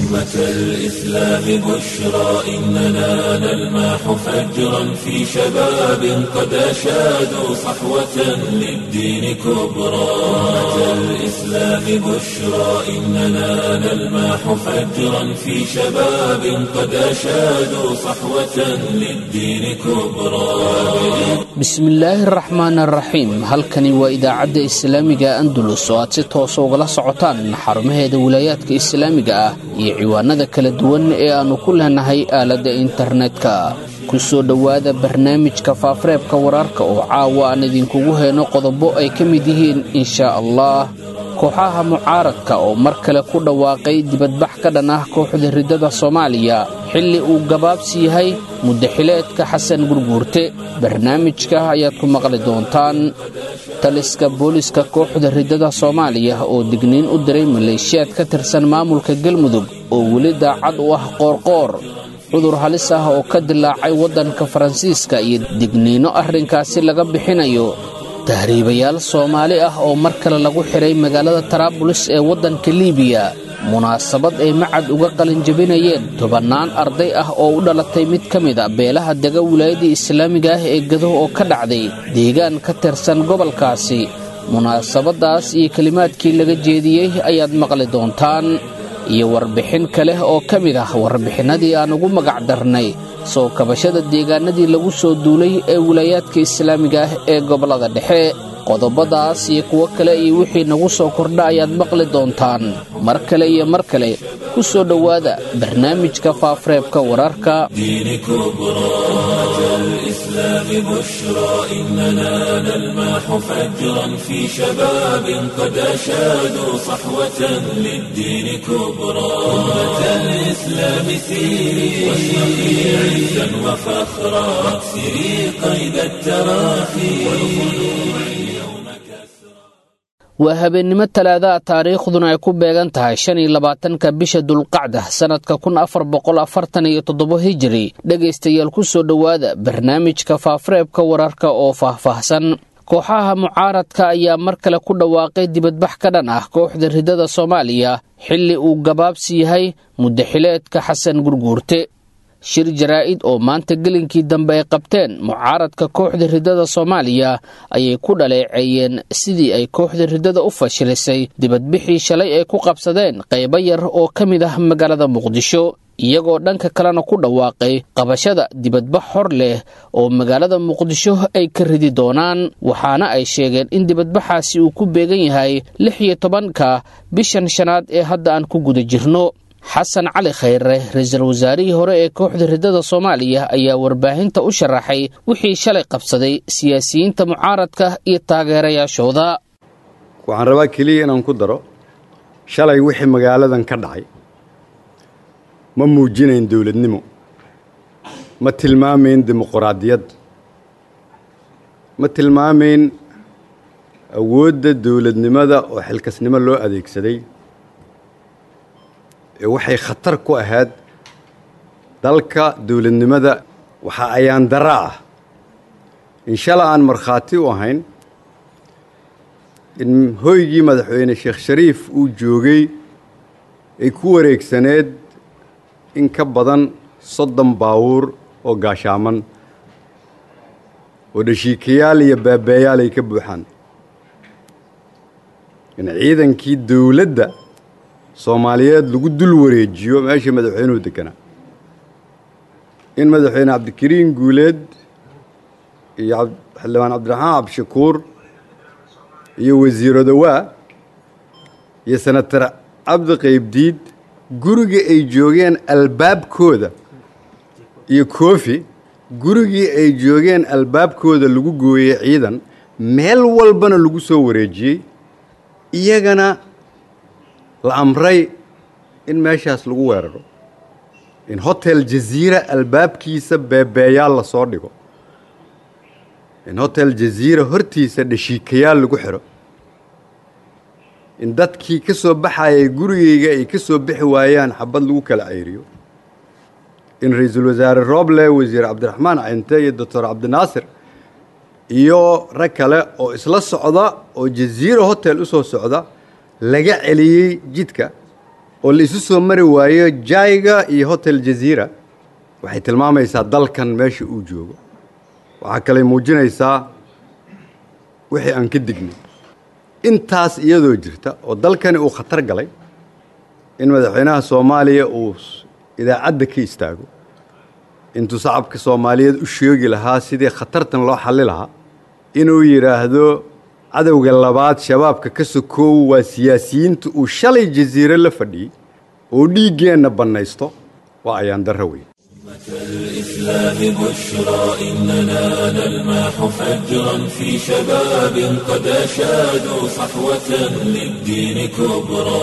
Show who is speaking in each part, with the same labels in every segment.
Speaker 1: أمة الإسلام بشرى إننا نلمح فجرا في شباب قد أشادوا صحوة للدين كبرى أمة الإسلام بشرى إننا نلمح فجرا في شباب قد أشادوا صحوة للدين كبرى
Speaker 2: bismillaahi araxmaan araxiim halkani waa idaacadda islaamiga andalus oo aad si toosa ugala socotaan xarumaheeda wilaayaadka islaamiga ah iyo ciwaanada kala duwan ee aannu ku leenahay aaladda internetka ku soo dhowaada barnaamijka faafareebka wararka oo caawa aan idinkugu heyno qodobo ay ka mid yihiin inshaa allah kooxaha mucaaradka oo mar kale ku dhawaaqay dibadbax ka dhan ah kooxda riddada soomaaliya xilli uu gabaabsi yahay muddaxileedka xasan gurguurte barnaamijka ayaad ku maqli doontaan taliska booliska kooxda riddada soomaaliya oo digniin u diray maleeshiyaad ka tirsan maamulka galmudug oo weli daacad u ah qoorqoor cudur halis ah oo ka dilaacay waddanka faransiiska iyo digniinno arrinkaasi laga bixinayo tahriibayaal soomaali ah oo mar kale lagu xidhay magaalada taraabulis ee waddanka liibiya munaasabad ay macad uga qalinjabinayeen tobannaan arday ah oo u dhalatay mid ka mid a beelaha dega wilaayadda islaamiga ah ee gadoh oo ka dhacday deegaan ka tirsan gobolkaasi munaasabaddaas iyo kelimaadkii laga jeediyey ayaad maqli doontaan iyo warbixin kale oo ka mid ah warbixinnadii aan ugu magac darnay soo kabashada deegaanadii lagu soo duulay ee wilaayaadka islaamiga ah ee gobollada dhexe qodobadaas iyo kuwo kale iyo wixii nagu soo kordha ayaad maqli doontaan mar kale iyo mar kale ku soo dhowaada barnaamijka faafareebka wararka
Speaker 1: الإسلام بشرى إننا نلمح فجرا في شباب قد أشادوا صحوة للدين كبرى أمة الإسلام سيري واشرقي عزا وفخرا واكسري قيد التراخي والخلوع اليوم
Speaker 2: waa habeennimo talaadaha taariikhduna ay ku beegan tahay shan iyo labaatanka bisha dulqacda sannadka kun afar boqol afartan iyo toddobo hijiri dhegaystayaal ku soo dhowaada barnaamijka faafareebka wararka oo faahfaahsan kooxaha mucaaradka ayaa mar kale ku dhawaaqay dibadbax ka dhan ah kooxda riddada soomaaliya xilli uu gabaabsi yahay muddaxileedka xasan gurguurte shir jaraa'id oo maanta gelinkii dambe ay qabteen mucaaradka kooxda riddada soomaaliya ayay ku dhaleeceeyeen sidii ay kooxda riddada u fashilisay dibadbixii shalay ay ku qabsadeen qaybo yar oo ka mid ah magaalada muqdisho iyagoo dhanka kalena ku dhawaaqay qabashada dibadbax hor leh oo magaalada muqdisho ay ka ridi doonaan waxaana ay sheegeen in dibadbaxaasi uu ku beegan yahay lix iyo tobanka bishan shanaad ee hadda aan ku guda jirno xasan cali khayre ra-iisul wasaarihii hore ee kooxda riddada soomaaliya ayaa warbaahinta u sharaxay wixii shalay qabsaday siyaasiyiinta mucaaradka iyo taageerayaashooda
Speaker 3: waxaan rabaa keliya inaan ku daro shalay wixii magaaladan ka dhacay ma muujinayn dowladnimo ma tilmaamayn dimuquraadiyad ma tilmaamayn awoodda dowladnimada oo xilkasnimo loo adeegsaday waxay khatar ku ahayd dalka dowladnimada waxaa ayaan dara ah in shala aan markhaati u ahayn in hoygii madaxweyne sheekh shariif uu joogay ay ku wareegsaneed in ka badan soddon baawuur oo gaashaaman oo dhashiikayaal iyo baabeeyaal ay ka buuxaan in ciidankii dowladda soomaaliyeed lagu dul wareejiyo meeshii madaxweynuhu deganaa in madaxweyne cabdikariin guuleed iyo xildhibaan cabdiraxmaan cabdishakuur iyo wasiiro dawaa iyo senatar cabdi qaybdiid gurigii ay joogeen albaabkooda iyo koofi gurigii ay joogeen albaabkooda lagu gooyey ciidan meel walbana lagu soo wareejiyey iyagana la amray in meeshaas lagu weeraro in hotel jaziira albaabkiisa beebeeyaal la soo dhigo in hotel jaziira hortiisa dhashiikayaal lagu xidho in dadkii ka soo baxayay gurigayga ay ka soo bixi waayaan xabad lagu kala ceyriyo in ra-iisul wasaare rooble wasiir cabdiraxmaan cinte iyo doctor cabdinaasir iyo rag kale oo isla socda oo jaziira hotel u soo socda laga celiyey jidka oo la isu soo mari waayo jaiga iyo hotel jaziira waxay tilmaamaysaa dalkan meesha uu joogo waxaa kaley muujinaysaa wixii aan ka dignay intaas iyadoo jirta oo dalkani uu khatar galay in madaxweynaha soomaaliya uu idaacadda ka istaago intuu shacabka soomaaliyeed u sheegi lahaa sidii khatartan loo xalli lahaa inuu yidhaahdo cadowga labaad shabaabka ka sokoow waa siyaasiyiinta uu shalay jasiire la fadhiyey oo dhiiggeenna bannaysto waa ayaan darro weyn
Speaker 1: الإسلام بشرى إننا نلمح فجرا في شباب قد أشادوا صحوة للدين كبرى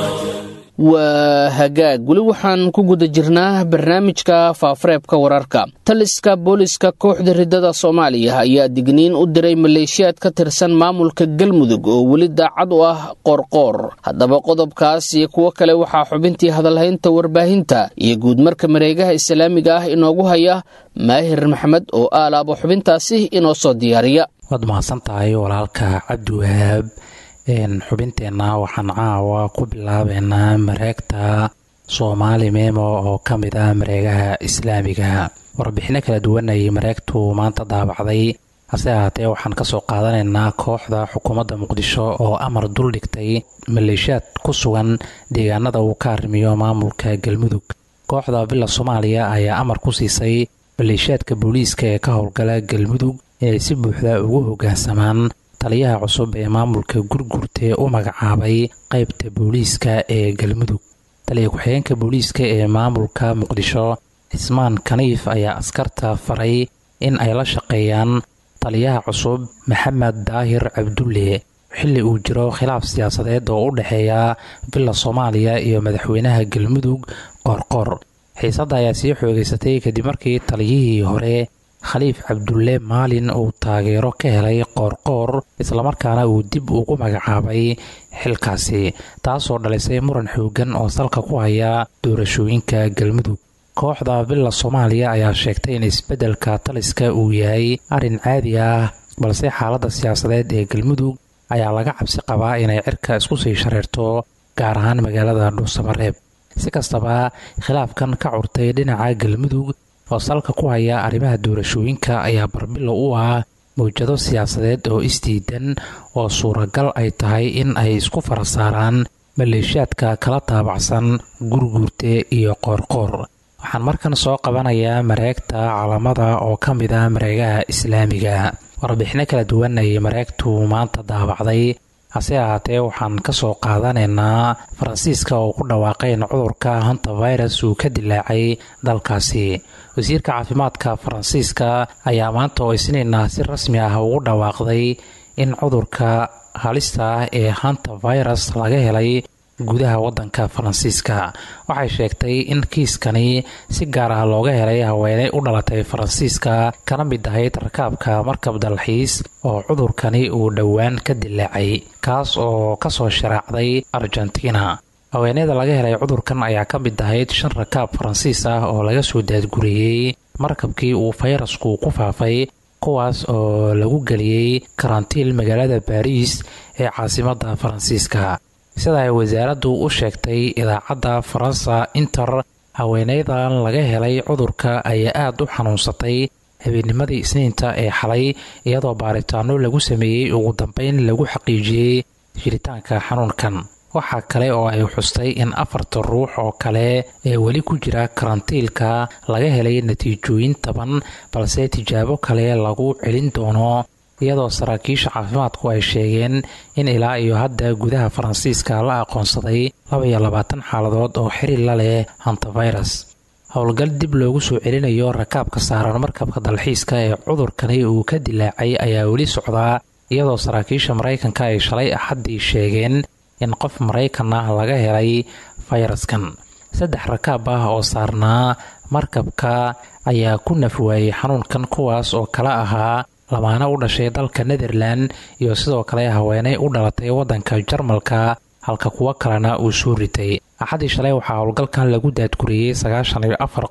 Speaker 2: waa hagaag weli waxaan ku guda jirnaa barnaamijka faafareebka wararka taliska booliska kooxda ridada soomaaliya ayaa digniin u diray maleeshiyaad ka tirsan maamulka galmudug oo weli daacad u ah qoorqoor haddaba qodobkaas iyo kuwo kale waxaa xubintii hadalhaynta warbaahinta iyo guudmarka mareegaha islaamiga ah inoogu haya maahir maxamed oo aalaabo xubintaasi inoo soo diyaariya
Speaker 4: waad mahadsan tahay walaalka cabdiwahaab xubinteenna waxaan caawa ku bilaabeynaa mareegta soomaali memo oo ka mid ah mareegaha islaamiga warbixino kala duwan ayay mareegtu maanta daabacday hase ahaatee waxaan kasoo qaadanaynaa kooxda xukuumadda muqdisho oo amar dul dhigtay maleeshiyaad ku sugan deegaanada uu ka arrimiyo maamulka galmudug kooxda villa soomaaliya ayaa amar ku siisay maleeshiyaadka booliiska ee ka howlgala galmudug inay si buuxda ugu hoggaansamaan taliyaha cusub ee maamulka gurgurtee u magacaabay qaybta booliiska ee galmudug taliya ku-xigeenka booliiska ee maamulka muqdisho cismaan kaniif ayaa askarta faray in ay la shaqeeyaan taliyaha cusub maxamed daahir cabdulle xilli uu jiro khilaaf siyaasadeed oo u dhexeeya villa soomaaliya iyo madaxweynaha galmudug qoorqoor xiisadda ayaa sii xoogeysatay kadib markii taliyihii hore khaliif cabdulle maalin uu taageero ka helay qoorqoor islamarkaana uu dib ugu magacaabay xilkaasi taasoo dhalisay muran xoogan oo salka ku haya doorashooyinka galmudug kooxda villa soomaaliya ayaa sheegtay in isbeddelka taliska uu yahay arrin caadi ah balse xaaladda siyaasadeed ee galmudug ayaa laga cabsi qabaa inay cirka isku sii shareerto gaar ahaan magaalada dhuusamareeb si kastaba khilaafkan ka curtay dhinaca galmudug oo salka ku haya arrimaha doorashooyinka ayaa barbilow u ah mawjado siyaasadeed oo isdiidan oo suuragal ay tahay in ay isku fara saaraan maleeshiyaadka kala taabacsan gurguurte iyo qoorqoor waxaan markan soo qabanayaa mareegta calamada oo ka mid ah mareegaha islaamiga warbixino kala duwan ayay mareegtu maanta daabacday hase ahaatee waxaan ka soo qaadanaynaa faransiiska oo ku dhawaaqay in cudurka hanta virus uu ka dilaacay dalkaasi wasiirka caafimaadka faransiiska ayaa maanta oo isniinah si rasmi ah ugu dhawaaqday in cudurka halista ah ee hanta virus laga helay gudaha wadanka faransiiska waxay sheegtay in kiiskani si gaar ah looga helay haweeney u dhalatay faransiiska kana mid ahayd rakaabka markab dalxiis oo cudurkani uu dhowaan ka dilaacay kaas oo kasoo sharaacday argentina haweeneyda laga helay cudurkan ayaa ka mid ahayd shan rakaab faransiis ah oo laga soo daadguriyey markabkii uu fayrasku ku faafay kuwaas oo lagu geliyey karantiil magaalada baariis ee caasimadda faransiiska sida ay wasaaraddu u sheegtay idaacadda faransa inter haweeneydan laga helay cudurka ayaa aada u xanuunsatay habeennimadii isniinta ee xalay iyadoo baaritaano lagu sameeyey ugu dambeyn lagu xaqiijiyey jiritaanka xanuunkan waxaa kale oo ay xustay in afarta ruux oo kale ee weli ku jira karantiilka laga helay natiijooyin taban balse tijaabo kale lagu celin doono iyadoo saraakiisha caafimaadku ay sheegeen in ilaa iyo hadda gudaha faransiiska la aqoonsaday labaiyo labaatan xaaladood oo xiriir la leh hantafirus howlgal dib loogu soo celinayo rakaabka saaran markabka dalxiiska ee cudurkani uu ka dilaacay ayaa weli socdaa iyadoo saraakiisha maraykanka ay shalay axaddii sheegeen in qof maraykan ah laga helay fayraskan saddex rakaab ah oo saarnaa markabka ayaa ku nafwaayey xanuunkan kuwaas oo kala ahaa lamaana u dhashay dalka netherland iyo sidoo kale haweeney u dhalatay waddanka jarmalka halka kuwo kalena uu soo ritay axaddii shalay waxaa howlgalkan lagu daadguriyey sagaashan iyo afar qof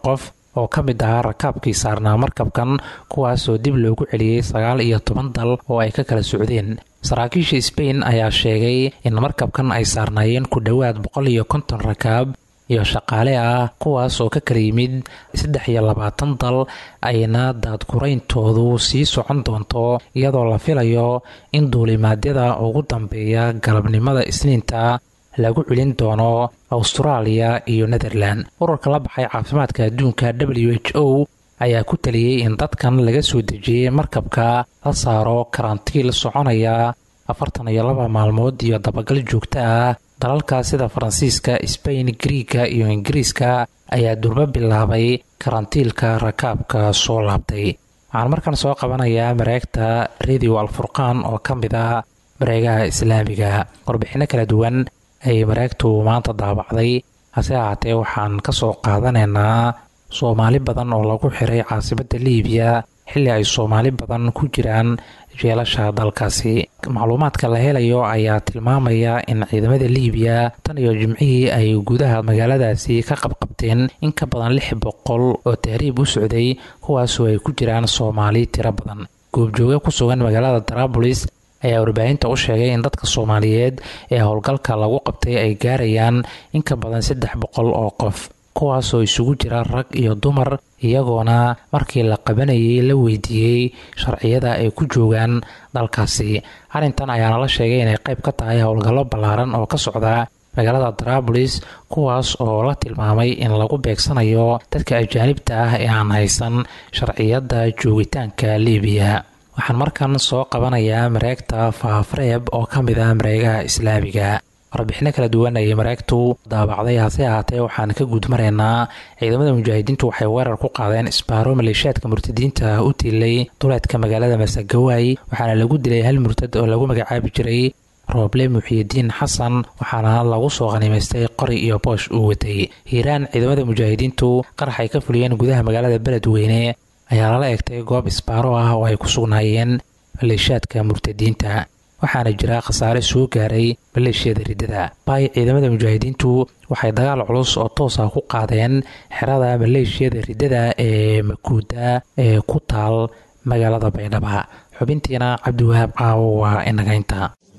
Speaker 4: oo ka mid ahaa rakaabkii saarnaa markabkan kuwaasoo dib loogu celiyey sagaal iyo toban dal oo ay ka kala socdeen saraakiisha sbain ayaa sheegay in markabkan ay saarnaayeen ku dhowaad boqol iyo konton rakaab iyo shaqaale ah kuwaas oo ka kala yimid saddex iyo labaatan dal ayna daadkurayntoodu sii socon doonto iyadoo la filayo in duulimaadyada ugu dambeeya galabnimada isniinta lagu celin doono austraaliya iyo netherland ururka la baxay caafimaadka adduunka w h o ayaa ku taliyey in dadkan laga soo dejiyey markabka la saaro karantiil soconaya afartan iyo laba maalmood iyo dabagal joogto ah dalalka sida faransiiska sbain griiga iyo ingiriiska ayaa durbo bilaabay karantiilka rakaabka soo laabtay waxaan markan soo qabanayaa mareegta radio alfurqaan oo ka mid ah mareegaha islaamiga warbixinno kala duwan ayay mareegtu maanta daabacday hase ahaatee waxaan ka soo qaadanaynaa soomaali badan oo lagu xiray caasimada liibiya xilli ay soomaali badan ku jiraan jeelasha dalkaasi macluumaadka la helayo ayaa tilmaamaya in ciidamada liibiya tan iyo jimcihii ay gudaha magaaladaasi ka qabqabteen in ka badan lix boqol oo tahriib u socday kuwaasoo ay ku jiraan soomaali tiro badan goobjooge ku sugan magaalada tarabolis ayaa warbaahinta u sheegay in dadka soomaaliyeed ee howlgalka lagu qabtay ay gaarayaan in ka badan saddex boqol oo qof kuwaasoo isugu jira rag iyo dumar iyagoona markii la qabanayay la weydiiyey sharciyada ay ku joogaan dalkaasi arrintan ayaana la sheegay inay qayb ka tahay howlgallo ballaaran oo ka socda magaalada tarabolis kuwaas oo la tilmaamay in lagu beegsanayo dadka ajaanibta ah ee aan haysan sharciyadda joogitaanka liibiya waxaan markan soo qabanayaa mareegta faafreeb oo ka mid ah mareegaha islaamiga warbixino kala duwan ayay mareegtu daabacday hase ahaatee waxaan ka guudmaraynaa ciidamada mujaahidiintu waxay weerar ku qaadeen isbaaro maleeshiyaadka murtadiinta u tiilay duleedka magaalada masagawaay waxaana lagu dilay hal murtad oo lagu magacaabi jiray rooble muxiyidiin xasan waxaana lagu soo qhanimaystay qori iyo boosh uu watay hiiraan ciidamada mujaahidiintu qarax ay ka fuliyeen gudaha magaalada beledweyne ayaa lala egtay goob isbaaro ah oo ay ku sugnaayeen maleeshiyaadka murtadiinta waxaana jira khasaare soo gaaray maleeshiyada riddada baay ciidamada mujaahidiintu waxay dagaal culus oo toosa ku qaadeen xerada maleeshiyada riddada ee makuuda ee ku taal magaalada baydhaba xubintiina cabdiwahaab caawo waa inagaynta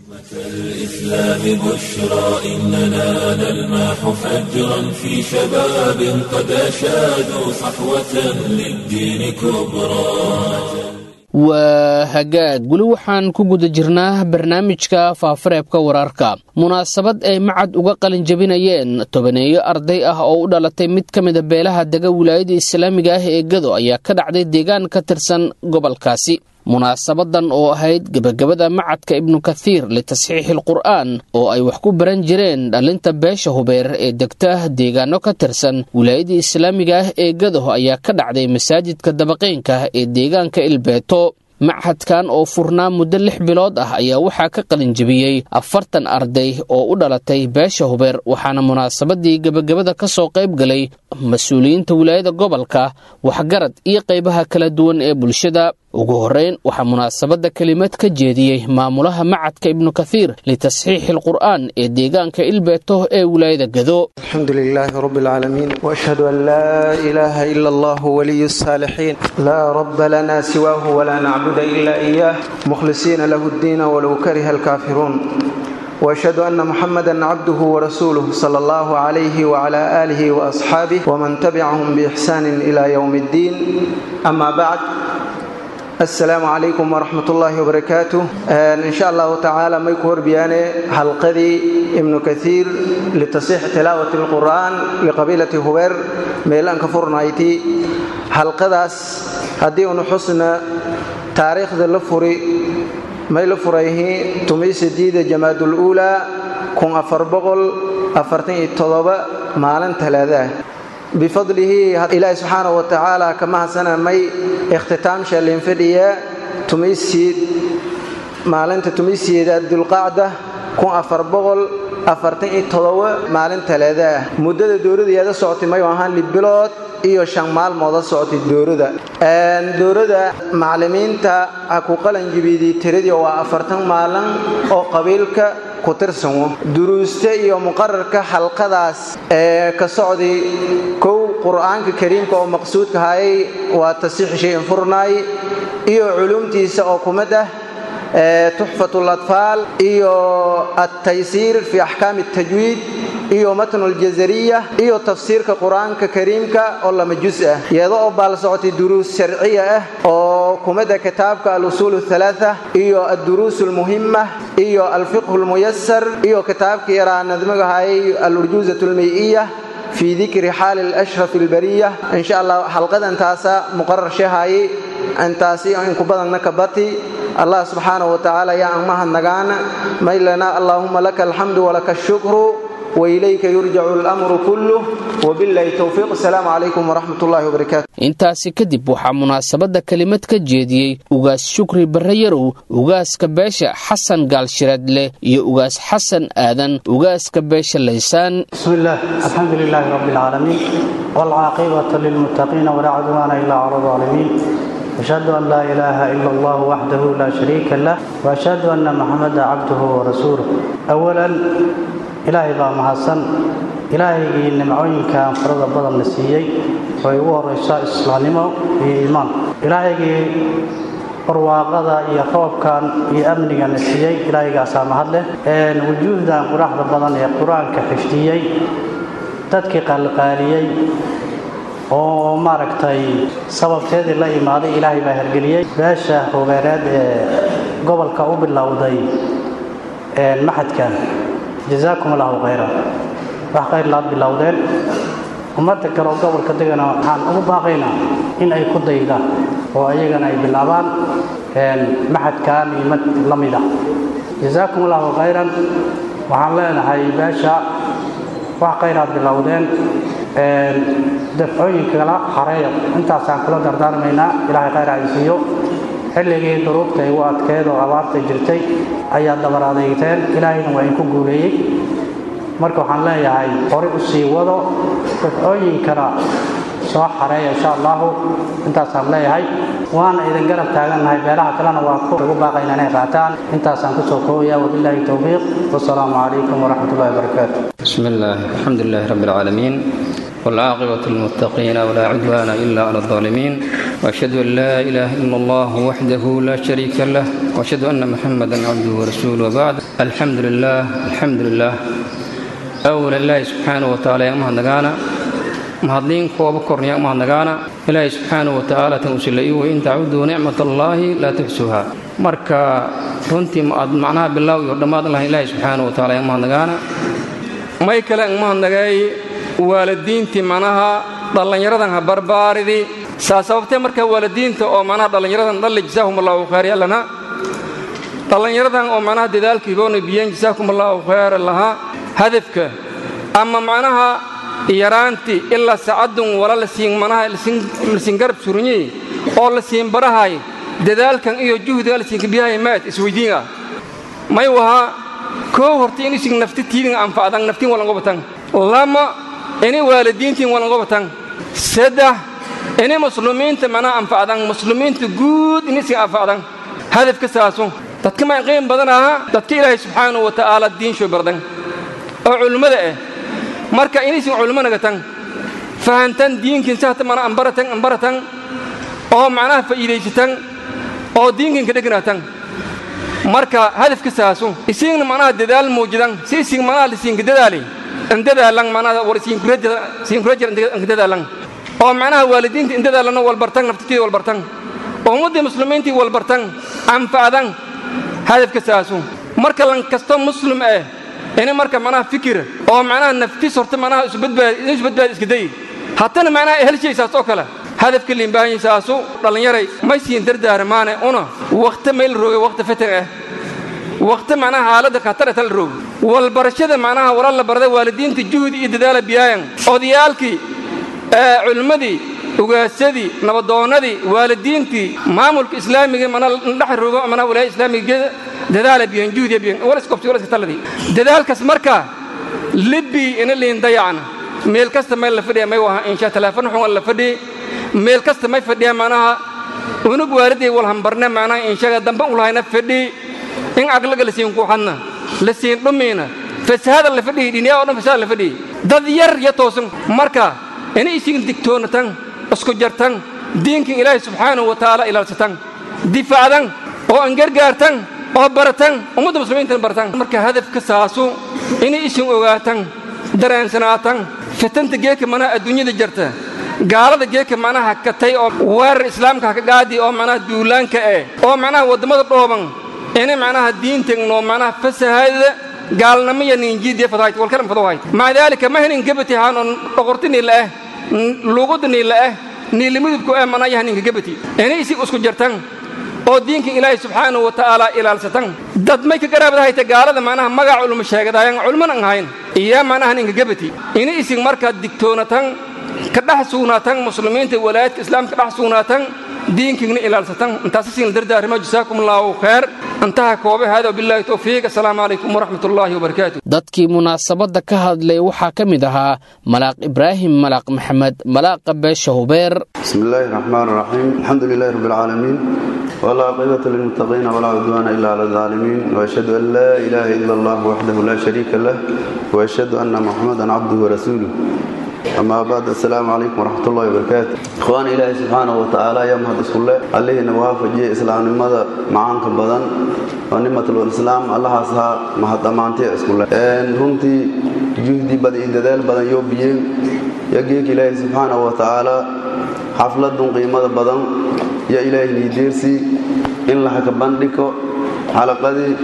Speaker 1: الإسلام بشرى إننا نلمح فجرا في شباب قد أشادوا صحوة للدين كبرى
Speaker 2: waa hagaag weli waxaan ku guda jirnaa barnaamijka faafareebka wararka munaasabad ay macad uga qalin jabinayeen tobaneeyo arday ah oo u dhalatay mid ka mida beelaha dega wilaayada islaamiga ah ee gado ayaa ka dhacday deegaan ka tirsan gobolkaasi munaasabadan oo ahayd gebagabada macadka ibnu kathiir litasxiixi alqur'aan oo ay wax ku baran jireen dhalinta beesha hubeer ee degta deegaano ka tirsan wilaayadii islaamiga ah ee gado ayaa ka dhacday masaajidka dabaqeynka ee deegaanka ilbeeto machadkan oo furnaa muddo lix bilood ah ayaa waxaa ka qalinjebiyey afartan arday oo u dhalatay beesha hubeer waxaana munaasabadii gebagabada ka soo qayb galay mas-uuliyiinta wilaayada gobolka waxgarad iyo qaybaha kala duwan ee bulshada ugu horreyn waxaa munaasabadda kelimad ka jeediyey maamulaha macadka ibnu kathiir litasxiixi alqur'aan ee deegaanka ilbeeto ee wilaayada gado
Speaker 5: alxamdu lilaahi rabi alcaalamiin washhadu an laa ilaaha ila allahu waliyu saalixiin laa rabba lana siwaahu walaa nacbuda ila iyaah mukhlisiina lahu ddiina walow kariha alkaafiruun واشهد ان محمدا عبده ورسوله صلى الله عليه وعلى اله واصحابه ومن تبعهم باحسان الى يوم الدين اما بعد السلام عليكم ورحمة الله وبركاته إن شاء الله تعالى ما يكون بياني حلقدي ابن كثير لتصحيح تلاوة القرآن لقبيلة هوير ميلان كفور نايتي حلقداس هدي حسن تاريخ ذا لفوري ما لفوريه تميس ديد جماد الأولى كون أفر بغل أفرتين التضبة مالن ثلاثة bifadlihi ilaahi subxaana wa tacaala kama hasana may ikhtitaamsha linfadhiya tumaysiid maalinta tumaysiyeeda dulqacda kun afar boqol afartan iyo todoba maalin taleeda ah muddada dowladayeeda socotay mayu ahaan libilood iyo shan maalmooda socotay dowlada dowlada maclimiinta ha ku qalanjibidii tiradii waa afartan maalin oo qabiilka ku tirsano duruusta iyo muqararka xalqadaas ee ka socday kow qur'aanka kariimka oo maqsuudka hayay waa tasiix shayin furnaay iyo culumtiisa oo kumid ah tuxfat اlatfaal iyo altaysiir fi axkaam الtajwiid iyo matnu اljazariya iyo tafsiirka qur'aanka kariimka oo lama jus ah iyado oo baal socotay duruus sharciya ah oo kumida kitaabka alusuul الثalaaثة iyo adduruus اlmuhima iyo alfiqhu اlmuyasar iyo kitaabka yaraa nadmiga hayay alurjuuzaة اlmay-iya fi dikri xaali اlashraf اlbariya in sha allah xalqadan taasa muqarar shehaayay intaasi inku badanna ka bati allah subxaanaه wa tacaala yaa an mahadnagaana maylana allahuma laka alxamdu walaka الshukru wailayka yurjacu اlamru kulluh wabilahi towfiiq asalaamu calaykum waraxmat ullahi wbarakaatu
Speaker 2: intaasi kadib waxaa munaasabadda kelimad ka jeediyey ugaas shukri barre yarow ugaaska beesha xasan gaalshireedleh iyo ugaas xasan aadan ugaaska beesha laysaan
Speaker 6: بسم الله الحمد لله رب العالمين والعاقبة للمتقين ولا عدوان إلا على الظالمين أشهد أن لا إله إلا الله وحده لا شريك له وأشهد أن محمدا عبده ورسوله أولا إلهي بقى محسن إلهي نمعوين كان فرض بدن نسيي ويوه الرئيساء إسلامه إيمان إلهي barwaaqada iyo roobkan iyo amniga na siiyey ilaahaygaasa mahad leh wujuuhdan quraxda badan ee qur-aanka xifdiyey dadkii qalqaaliyey oo maaragtay sababteedii la imaaday ilaahay baa hergeliyey beesha hogeereed ee gobolka u bilowday maxadkan jazaakum allahu khayra wax khayr laad bilowdeen ummadda kale oo gobolka degana waxaan ugu baaqaynaa in ay ku daydaan oo ayagana ay bilaabaan maxadkan iyo mad la mid ah jazaakum allahu khayran waxaan leenahay beesha wax khayraad bilowdeen dafcooyinkala hareeya intaasaan kula dardaarmaynaa ilaahay khayr ay siiyo xilligii duruubta igu adkeed oo abaarta jirtay ayaa dabar adeegteen ilaahayna waa idinku guuleeyey marka waxaan leeyahay horay u sii wado dafcooyinkana soo xareeya insha allahu intaasaan leeyahay waana idin garab taagannahay beelaha kalena waa ku ugu baaqayna inay qaataan intaasaan kusoo koobaya wabilaahi towfiiq wasalaamu calaykum waraxmat ullahi wabarakaatu
Speaker 7: بسم الله الحمد لله رب العالمين والعاقبة للمتقين ولا عدوان إلا على الظالمين وأشهد أن لا إله إلا الله وحده لا شريك له وأشهد أن محمدا عبده ورسوله وبعد الحمد لله الحمد لله أولا الله سبحانه وتعالى يا مهندقانا mahadliin kuwaba kornaya mahadnagaana ilaahay subxaanahu wa tacaala tan usilay wey in tacudduu nicmat allaahi laa tuxsuhaa marka runtii aad macnaha bilaaw iyo dhammaad lahayn ilaahay subxaanahu wa tacaala yaa mahadnagaana may kale ang mahadnagay waalidiintii macnaha dhallinyaradan ha barbaaridii saa sababtee marka waalidiinta oo macnaha dhallinyaradan dhalle jasaahum allahu khayr yallana dhallinyaradan oo macnaha dadaalkiiboona biyeen jasaakum allahu khayra lahaa hadafka ama macnaha yaraanti ilaa sacadun wala lasiin manaha lasiin garab surinyi oo lasiin barahay dadaalkan iyo juhdiga lasiinka biyahay maad isweydiin ah may wahaa koo horta in isig nafti tiidin anfacdan naftiin walango batan lama ini waalidiintiin walango batan saddex ini muslumiinta manaa anfacdan muslumiinta guud in isig anfacdan hadafka saasu dadka maa qiim badan aha dadka ilaahay subxaanahu wa tacaala diinshoy bardan oo culimmada ah marka inaysan culimo nagatan fahantan diinkin sahta mana ambaratan ambaratan oo macnaha fa'iidaysatan oo diinkinka dhegnaatan marka hadafka saasu isiigna macnaha dadaal muujidan si isig macnaha lisiinka dadaali indadaalan macnaha war isiinkurajar indadaalan oo macnaha waalidiinta indadaalana walbartan naftitiida walbartan oo ummaddii muslimiintii walbartan anfacdan hadafka saasu marka lan kasto muslim ah ini marka manaha fikir oo macnaha naftiis horta manaha isbadbaad iska day haddana macnaha helshaysaaas oo kale hadafka liinbaahanyasaasu dhallinyaray may siin dardaarmaane una wakhti mayl rooge wakhti fitan ah wakhti macnaha xaaladda khatara tal roog walbarashada macnaha wala la barada waalidiinta juhdi iyo dadaala biyaayan odayaalkii culimmadii ugaasadii nabadoonnadii waalidiintii maamulka islaamiga mana dhex roogo manaa walaaya islaamiga dadaala biyan juhdiya biyan walas qobti walas taladi dadaalkaas marka libbi ina liin dayacna meel kasta may la fadhiya may waha insha teleefon xun la fadhi meel kasta may fadhiya macnaha unug waaliday wal hambarne macnaha inshaga dambe u lahayna fadhi in aqlaga la siin ku xadna la siin dhumiina fasaada la fadhi dhiniya oo dhan fasaada la fadhi dad yar ya toosan marka inay isigin digtoonatan isku jartan diinkan ilaahay subxaanahu wa tacaala ilaalsatan difaacdan oo an gargaartan oo baratan ummadda muslimiintan baratan marka hadafka saasu inay isin ogaatan dareensanaatan fitanta geedka manaha adduunyada jarta gaalada geedka macnaha katay oo weerar islaamka ka gaadi oo macnaha duulaanka eh oo macnaha waddamada dhooban inay macnaha diintagno macnaha fasahada gaalnimo iyo ninjiidiya fadahayt walkalan fadahayt maca daalika ma helin gabati haan oo dhoqorti niila ah luuqada niila ah niila midubku eh mana yaha ninka gabati inay isig isku jartan oo diinka ilaahay subxaanahu wa tacaala ilaalsatan dad may ka garaabadahayta gaalada macnaha magac culmo sheegadayan culmana an ahayn iyo macnaha ninka gabati inay isig markaa digtoonatan ka dhex sugnaatan muslimiinta walaayadka islaamka ka dhex sugnaatan diinkiigna ilaalsatan intaasasiina dardaarimo jasaakum allaahu khayr intaha koobe hada bilaahi towfiiq assalaamu calaykum waraxmat ullaahi wabarakaatu
Speaker 2: dadkii munaasabadda ka hadlay waxaa ka mid ahaa malaaq ibraahim malaaq maxamed malaaqa beesha hubeer
Speaker 8: بسم الله الرحمن الرحيم الحمد لله رب العالمين ولا عقبة للمتقين ولا عدوان إلا على الظالمين وأشهد أن لا إله إلا الله وحده لا شريك له وأشهد أن محمدا عبده ورسوله أما بعد السلام عليكم ورحمة الله وبركاته إخوان إلهي سبحانه وتعالى يا مهد الله عليه نوافج إسلام ماذا معانك بدن ونعمة الإسلام الله أصها مهد أمانتي أسكول إن رنتي جهدي بدأ دلال بدن يوبيين يجيك إلهي سبحانه وتعالى حفلة قيمة بدن يا إلهي نيديرسي إن لحك بندكو xalaqadii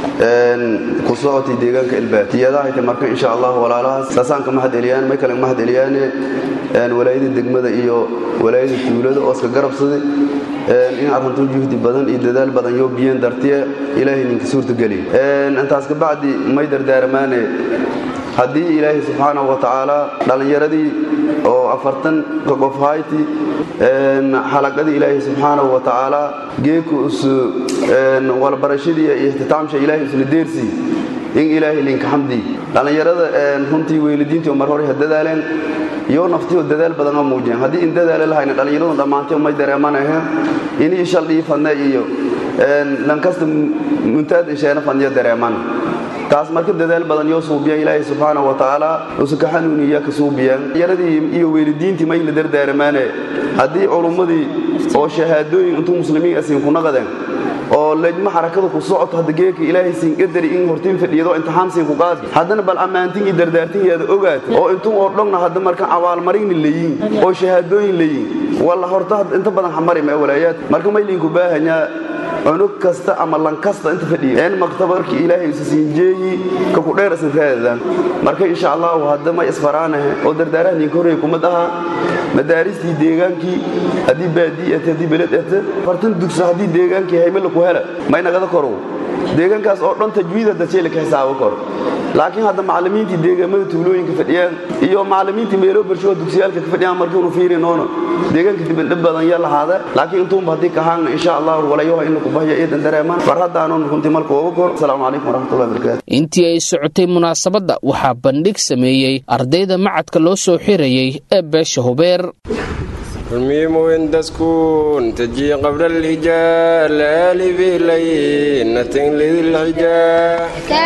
Speaker 8: ku socotay deegaanka ilbaad tiyadaha ita marka insha allah walaalahaas saasaanka mahad eliyaan may kale mahad eliyaane walaayada degmada iyo walaayada tuulada oo iska garabsaday in arrintu juhdi badan iyo dadaal badan yoo biyeen dartiye ilaahay ninka suurta geliya intaas kabacdi may dardaaramaane haddii ilaahay subxaanahu wa tacaala dhallinyaradii oo afartan ka qof hayti xalaqadii ilaahay subxaanahu wa tacaala geedku is walbarashadii iyo ihtitaamsha ilaahay isla deersii in ilaahay linka xamdi dhallinyarada runtii weylidiintii mar hore ha dadaaleen iyo naftiyo dadaal badan oo muujiyeen haddii in dadaale lahayna dhallinyaradu dhammaantay may dareemanaheen inii shaldhii fadne iyo lankasta muntaad isheena fadniyo dareeman taas marka dadaal badan yoo suubiya ilaahay subxaanahu wa tacaala usu ka xanuuniya ka suubiyaan yaradii iyo weylidiintii may la dardaaramaane haddii culummadii oo shahaadooyin intuu muslimiin asiin ku naqadeen oo lejma xarakada ku socoto hadda geeka ilaahay siin qadari in hortiin fadhiyado imtixaan siin ku qaadi haddana bal ammaantin iyo dardaartinyaada ogaata oo intuu oo dhogna hadda marka abaalmarin leeyiin oo shahaadooyin leeyiin walla horta inta badan xamari ma walaayaad marka may liinku baahanyaa cunug kasta ama lan kasta inta fadhiya een maktabarkii ilaahay isa siinjeeyi ka ku dheer isan raadadaan marka insha allahu hadda may isfaraanahe oo dardaaraha ninka horreey kumad ahaa madaaristii deegaankii haddii baadii ete haddii beled ete fartan dugsa haddii deegaankii haymala ku hela may nagada korow deegaankaas oo dhan tajwiid hadda jeela ka xisaabo koro laakiin hadda macallimiintii deegaamada tuulooyinka fadhiyaan iyo macallimiintii meelo barshoo dugsiyaalka ka fadhiyaan markiinu fiirinoono deegaanka dibandhib badan ya lahaada laakiin intuunba haddii kahaana insha allahu walayoha in laku bahya iidan dareemaan far haddaanon runtii marka uga kor asalaamu calaykum waraxmatullahi wabarakatu
Speaker 2: intii ay socotay munaasabadda waxaa bandhig sameeyey ardayda macadka loo soo xirayey ee beesha hubeer
Speaker 9: الميم وين تسكون تجي قبل الهجاء الالف لينة لذي الحجاء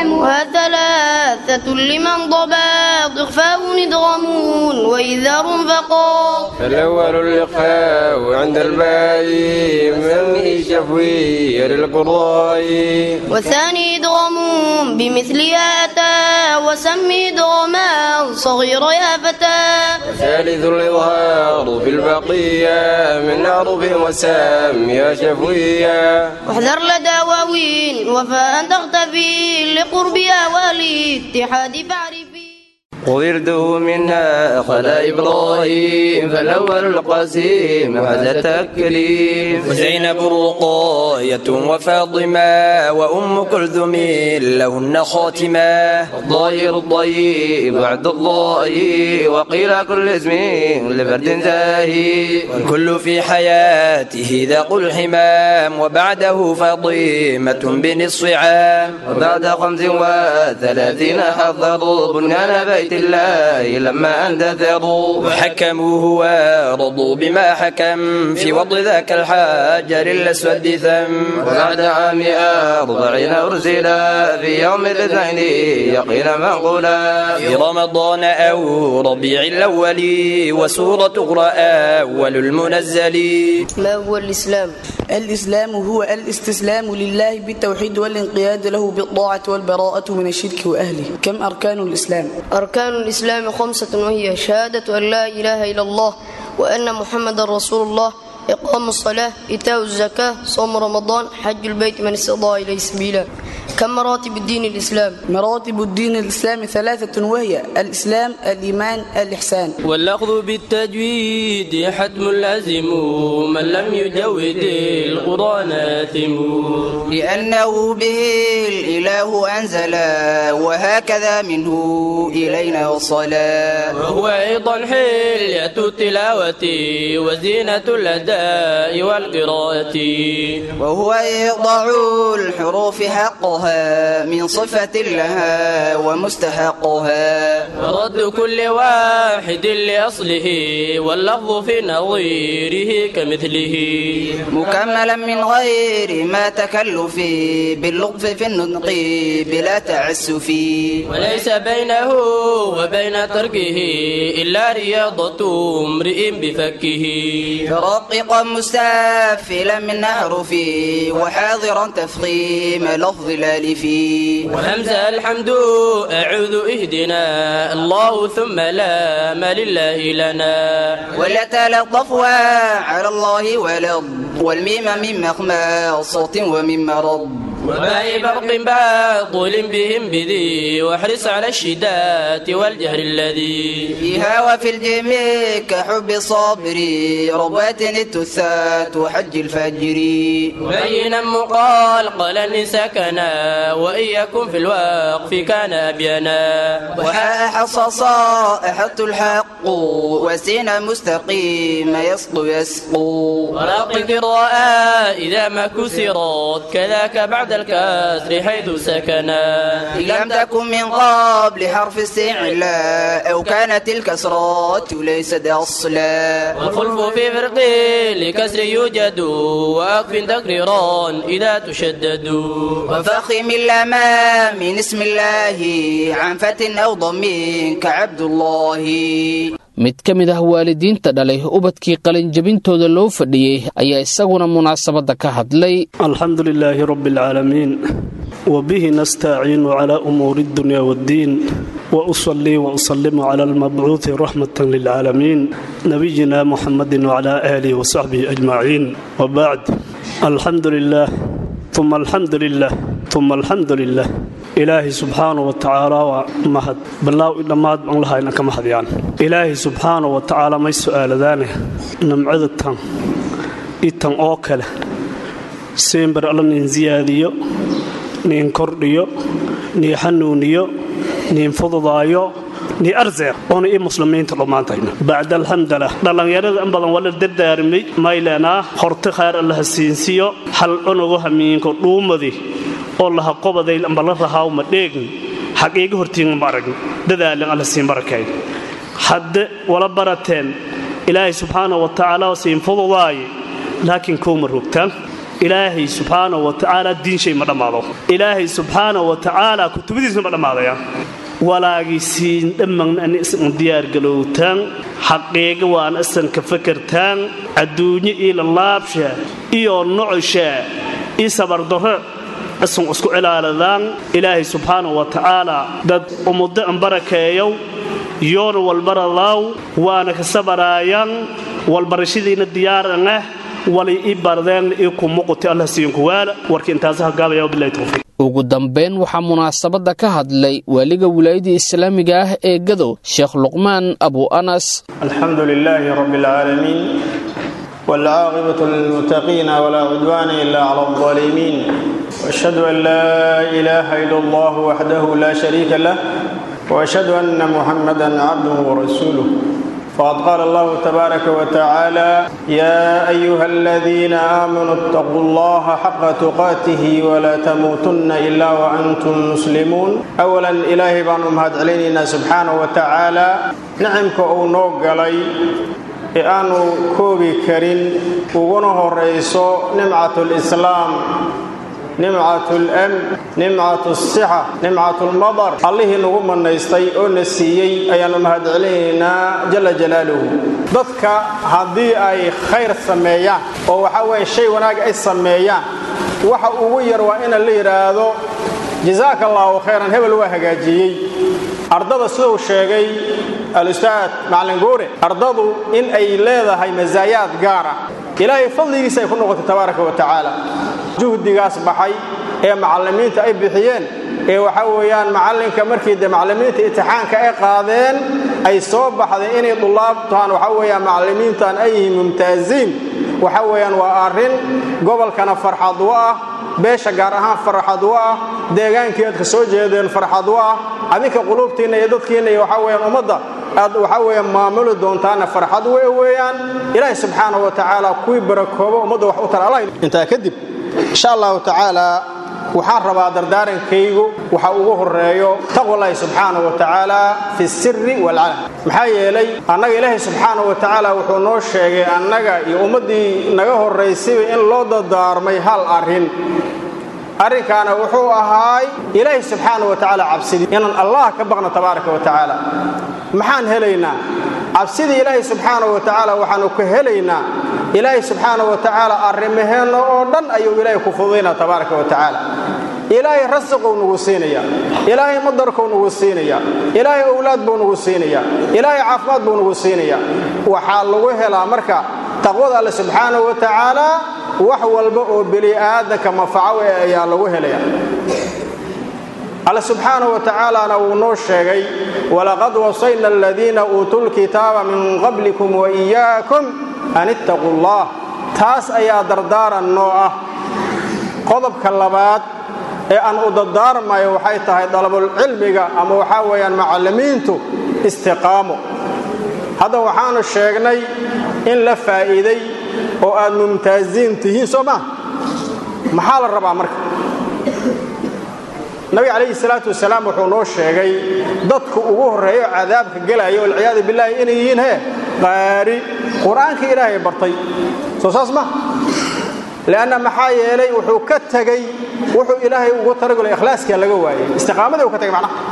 Speaker 10: وثلاثة لمن ضباب إخفاء إدغامون وإذار فقط
Speaker 9: الأول اللقاء عند الباء من شفوي للقضاء
Speaker 10: والثاني إدغام بمثلها أتى وسمي إدغاما صغير يا فتى
Speaker 9: الثالث الإظهار في البقية من عرف وسام يا شفوية
Speaker 10: واحذر لدى واوين وفاء تختفي لقربها والاتحاد فاعرفي
Speaker 11: وورده منها خلا إبراهيم فالأول القاسم هذا التكليم وزينب رقاية وفاطمة وأم كلثوم لهن خاتمة الضير الضيب بعد الله وقيل كل اسم لفرد زاهي والكل في حياته ذاق الحمام وبعده فاطمة بنصف عام وبعد خمس وثلاثين حضروا بنيان بيت بيت الله لما اندثروا وحكموه ورضوا بما حكم في وضع ذاك الحجر الأسود ثم وبعد عام أربعين أرسلا في يوم الاثنين يقين منقولا في رمضان أو ربيع الأول وسورة اقرأ أول المنزل
Speaker 10: ما هو الإسلام؟
Speaker 12: الإسلام هو الاستسلام لله بالتوحيد والانقياد له بالطاعة والبراءة من الشرك وأهله كم أركان الإسلام؟
Speaker 10: أركان الإسلام خمسة وهي شهادة أن لا إله إلا الله وأن محمد رسول الله إقام الصلاة إيتاء الزكاة صوم رمضان حج البيت من استطاع إليه سبيلا كم مراتب الدين الإسلام
Speaker 12: مراتب الدين الإسلام ثلاثة وهي الإسلام الإيمان الإحسان
Speaker 11: والأخذ بالتجويد حتم لازم من لم يجود القرآن آثم
Speaker 13: لأنه به الإله أنزل وهكذا منه إلينا وصلا
Speaker 11: وهو أيضا حلية التلاوة وزينة الأداء والقراءة
Speaker 13: وهو إيضاع الحروف حقها من صفة لها ومستحقها
Speaker 11: ورد كل واحد لأصله واللفظ في نظيره كمثله
Speaker 13: مكملا من غير ما تكلف باللطف في النطق بلا تعسف
Speaker 11: وليس بينه وبين تركه إلا رياضة امرئ بفكه
Speaker 13: رقيقا مستافلا من أحرف وحاضرا تفخيم لفظ الألف
Speaker 11: وهمزة الحمد أعوذ اهدنا الله ثم لا ما لله لنا
Speaker 13: وليتلطف على الله ولض والميم من مخمصة ومن مرض
Speaker 11: وماء برق باطل بهم بذي واحرص على الشدات والجهر الذي
Speaker 13: فيها وفي الجميع كحب الصبر ربات التثات وحج الفجر
Speaker 11: بينا مقال قال سكنا وإن يكن في الوقف كان أبينا
Speaker 13: وحاء حصصا أحط الحق وسين مستقيم يسطو يسقو
Speaker 11: وراق قراءة إذا ما كسرت كذاك بعد الكسر حيث سكنا
Speaker 13: إن لم تكن من قبل حرف استعلاء أو كانت الكسرات ليست أصلا
Speaker 11: والخلف في فرق لكسر يوجد وأكف تكريرا إذا تشدد
Speaker 13: وفخم لما من اسم الله عن فت أو ضم كعبد الله
Speaker 2: mid ka mid ah waalidiinta dhalay ubadkii qalinjabintooda loo fadhiyey ayaa isaguna munaasabadda ka hadlay
Speaker 14: alxamdu lilaahi rabbi alcaalamiin وبه نستعين على أمور الدنيا والدين وأصلي وأسلم على المبعوث رحمة للعالمين نبينا محمد وعلى آله وصحبه أجمعين وبعد الحمد لله ثم الحمد لله ثم الحمد لله ilaahay subxaana wa tacaala waa mahad ballaaw i dhammaad baan lahayna ka mahadyaan ilaahay subxaana wa tacaala may su'aaladaane namcada tan i tan oo kale seembar alla nin siyaadiyo niin kordhiyo nii xanuuniyo niin fududaayo nii arseer oona ii muslimiinta dhammaantayna bacda alxamdalah dhallinyarada in badan waa la dardaarimay mayleenaa horti khayr allaha siinsiyo hal cunugu hamiinko dhuumadi oo laha qobadayl amba la rahaawma dheegin xaqiiga hortiinga ma aragn dadaalin alla siin barakayn hadde wala barateen ilaahay subxaana wa tacaala siin fududaaye laakiin kowma rogtaan ilaahay subxaana wa tacaala diinshay ma dhammaado ilaahay subxaana wa tacaala kutubadiisna ma dhammaadaya walaagii siin dhamman ani isan diyaargalowtaan xaqiiga waan isan ka fakartaan adduunyo iyo lalaabsha iyo nocosha iyo sabardarro isan isku cilaaladaan ilaahay subxaana wa tacaala dad umuddo an barakeeyow yoona walbaradaaw waana ka sabaraayaan walbarashadiina diyaaran ah walay ii bardeen ii ku muquti allah siinkuwaala warkii intaasaha gaabaya wabilahi towfiiq
Speaker 2: ugu dambayn waxaa munaasabadda ka hadlay waaliga wilaayadda islaamiga ah ee gadow sheekh luqmaan abu anas
Speaker 15: alxamdu lilaahi rabbi alcaalamiin waalcaaqibatu lilmuttaqiina walaa cudwaana ilaa cala aldaalimiin واشهد ان لا اله الا الله وحده لا شريك له واشهد ان محمدا عبده ورسوله faqad qaala allahu tabaaraka wa tacaala yaa ayuha aladiina aamanuu ittaquu allaha xaqa tuqaatihi walaa tamuutunna ilaa wa antum muslimuun awalan ilaahay baanu mahad celinaynaa subxaanahu wa tacaala nicimka uu noo galay ee aanu koobi karin uguna horayso nimcat lislaam nimcat lamn nimcat asixa nimcat lmadar allihii nagu manaystay oo na siiyey ayaannu mahad celinaynaa jala jalaaluhu dadka haddii ay khayr sameeyaan oo waxaa weeye shay wanaag ay sameeyaan waxa ugu yar waa ina la yidhaahdo jazaaka allaahu khayran hebel waa hagaajiyey ardada siduu sheegay alustaad macalin guure ardadu in ay leedahay masaayaad gaara ilaahay fadligiisa ay ku noqotay tabaaraka wa tacaala juhdigaas baxay ee macallimiinta ay bixiyeen ee waxa weeyaan macallinka markii de macallimiinta imtixaanka ay qaadeen ay soo baxday inay dulaabtaan waxa weeyaan macallimiintan ay yihiin mumtaaziin waxa weeyaan waa arrin gobolkana farxad u ah beesha gaar ahaan farxad u ah deegaankii aad ka soo jeedeen farxad u ah adinka quluubtiinna iyo dadkiinna iyo waxa weeyaan ummadda aad waxa weeyaan maamuli doontaana farxad we weeyaan ilaahay subxaanahu wa tacaala kuwii barakoobo ummadda wax u tara allah intaa kadib insha allahu tacaala waxaan rabaa dardaarankaygu waxa ugu horeeyo taqwallaahi subxaanahu wa tacaala fi sirri waalcalam maxaa yeelay annaga ilaahay subxaanahu wa tacaala wuxuu noo sheegay annaga iyo ummaddii naga horraysayba in loo dadaarmay hal arrin arrinkaana wuxuu ahaay ilaahay subxaanahu wa tacaala cabsidii inaan allah ka baqno tabaaraka wa tacaala maxaan helaynaa cabsidii ilaahay subxaanahu wa tacaala waxaanu ka helaynaa ilaahay subxaanahu wa tacaala arrimaheenna oo dhan ayuu ilaahay ku fududaynaa tabaaraka wa tacaala ilaahay rasiquu nagu siinaya ilaahay madarkuu nagu siinaya ilaahay owlaad buu nagu siinaya ilaahay caafimaad buu nagu siinaya waxaa lagu helaa marka taqwada alle subxaanahu wa tacaala wax walba oo beli aadanka manfaco e ayaa lagu helaya alle subxaanahu wa tacaalana wuu noo sheegay walaqad wasayna aladiina uutuu lkitaaba min qablikum wa iyaakum an ittaquu allah taas ayaa dardaaran noo ah qodobka labaad ee aan u dardaarmayo waxay tahay dalabulcilmiga ama waxaa weeyaan macallimiintu istiqaamo hadda waxaanu sheegnay in la faa'iiday oo aad mumtaaziin tihiin soo maa maxaa la rabaa marka nabiga calayhi salaatu wasalaam wuxuu noo sheegay dadku ugu horreeyo cadaabka gelaya walciyaadu billaahi inay yihiin hee qaari qur-aanka ilaahay bartay soo saas ma leanna maxaa yeelay wuxuu ka tegey wuxuu ilaahay ugu taragulay ikhlaaskaa laga waayey istiqaamadii uu ka tegay macnaha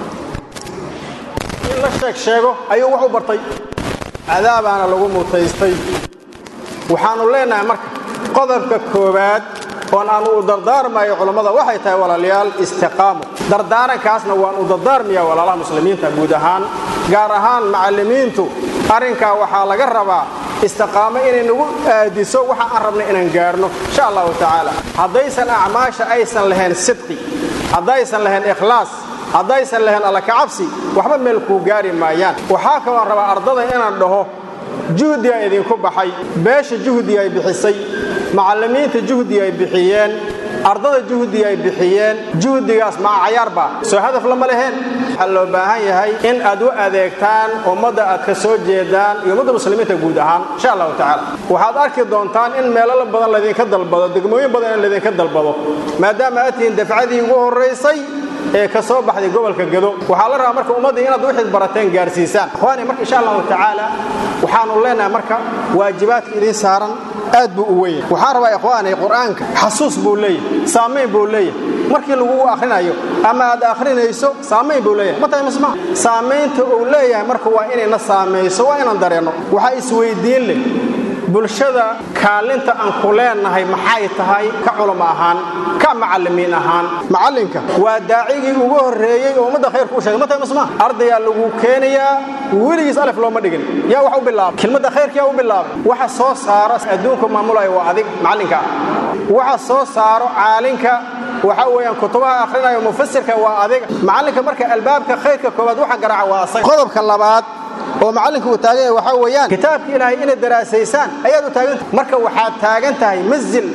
Speaker 15: in la sheeg sheego ayuu wax u bartay cadaabaana lagu mutaystay waxaannu leenahay marka qodobka koowaad oon aanu u dardaarmayo culammada waxay tahay walaalayaal istiqaamo dardaarankaasna waan u dardaarmaya walaalaha muslimiinta guud ahaan gaar ahaan macallimiintu arrinkaa waxaa laga rabaa istiqaamo inay nagu aadiso waxa aan rabnay inaan gaarno insha allahu tacaala haddaysan acmaasha aysan lahayn sidqi haddaysan lahayn ikhlaas haddaysan lahayn alla kacabsi waxba meel kuu gaari maayaan waxaa kaloon rabaa ardada inaan dhaho juhdiga idinku baxay beesha juhdi ay bixisay macallimiinta juhdi ay bixiyeen ardada juhdi ay bixiyeen juhdigaas maa cayaarba soo hadaf lama leheen waxaa loo baahan yahay in aad u adeegtaan ummadda aad ka soo jeedaan iyo ummadda muslimiinta guud ahaan insha allahu tacaala waxaad arki doontaan in meelala badan laydinka dalbado degmooyin badan in laydinka dalbado maadaama aad tihiin dafcadii ugu horraysay ee ka soo baxday gobolka gado waxaa la rabaa marka ummadda inaad wixid barateen gaarsiisaan ikhwaani marka insha allahu tacaala waxaanu leenahay marka waajibaadka idiin saaran aad buu u weyn waxaan rabaa ikhwaani qur-aanka xasuus buu leeyahay saamayn buu leeyahay markii lagugu akhrinayo ama aad akhrinayso saamayn buu leeyahay ma tahay misma saamaynta uu leeyahay marka waa inayna saamayso waa inaan dareenno waxaa isweydiin leh bulshada kaalinta aan ku leenahay maxay tahay ka culamo ahaan ka macallimiin ahaan macallinka waa daacigii ugu horreeyey oo ummadda khayrka u sheegay ma tahay misma ardayaa lagu keenayaa weligiis alif looma dhigin yaa wax u bilaabay kelmadda khayrka yaa u bilaabay waxa soo saaro adduunka maamulaya waa adig macallinka ah waxa soo saaro caalinka waxa weeyaan kutubaha akhrinayo mufasirka waa adiga macallinka marka albaabka khayrka koowaad waxa garaaca waa asaga qodobka labaad oo macallinka uu taagan yahay waxaa weeyaan kitaabka ilaahay inay daraasaysaan ayaad u taagantahay marka waxaad taagan tahay masil